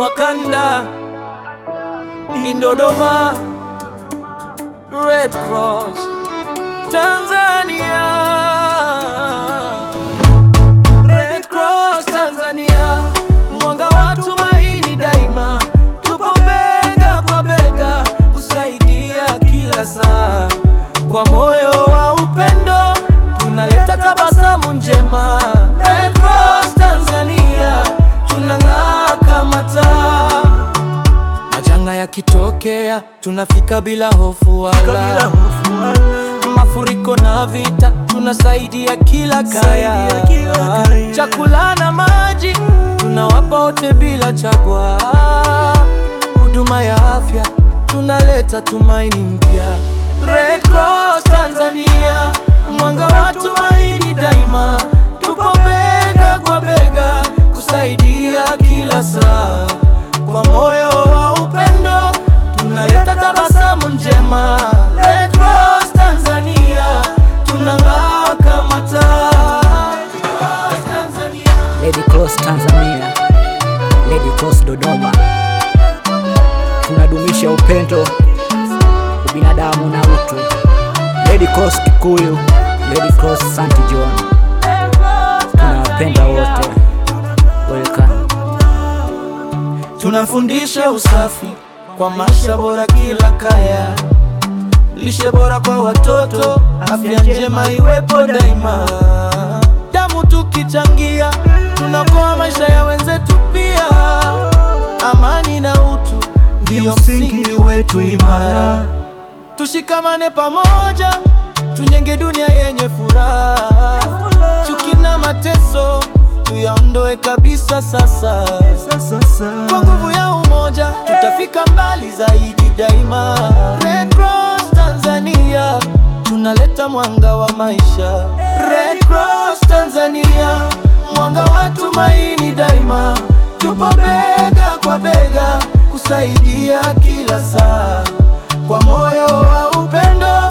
Wakanda in Dodoma, Red Cross Tanzania, Red Cross Tanzania, mwanga wa tumaini daima, tupo bega kwa bega kusaidia kila saa, kwa moyo wa upendo tunaleta tabasamu njema. Red Cross Tanzania, tunang'aa kama taa. Majanga yakitokea tunafika bila hofu wala mafuriko na vita, tunasaidia kila kaya. Chakula na maji tunawapa wote bila chagua. Huduma ya afya tunaleta tumaini mpya. Red Cross Tanzania, mwanga wa tumaini daima, tupo bega kwa bega kusaidia kila saa. Kwa moyo wa upendo tunaleta tabasamu njema. Red Cross Tanzania, tunang'aa kama taa. Tanzania. Red Cross Tanzania, Red Cross Dodoma, tunadumisha upendo, ubinadamu na utu. Red Cross Kikuyu, Red Cross St. John, tunawapenda wote. Welcome. Tunafundisha usafi kwa maisha bora kila kaya, lishe bora kwa watoto, afya njema iwepo daima. Damu tukichangia, tunakoa maisha ya wenzetu pia. Amani na utu ndio msingi wetu imara. Tushikamane pamoja, tujenge dunia yenye furaha. Chuki na mateso tuyaondoe kabisa sasa. Kwa nguvu ya umoja tutafika mbali zaidi daima. Red Cross Tanzania, tunaleta mwanga wa maisha. Red Cross Tanzania, mwanga wa tumaini daima. Tupo bega kwa bega kusaidia kila saa, kwa moyo wa upendo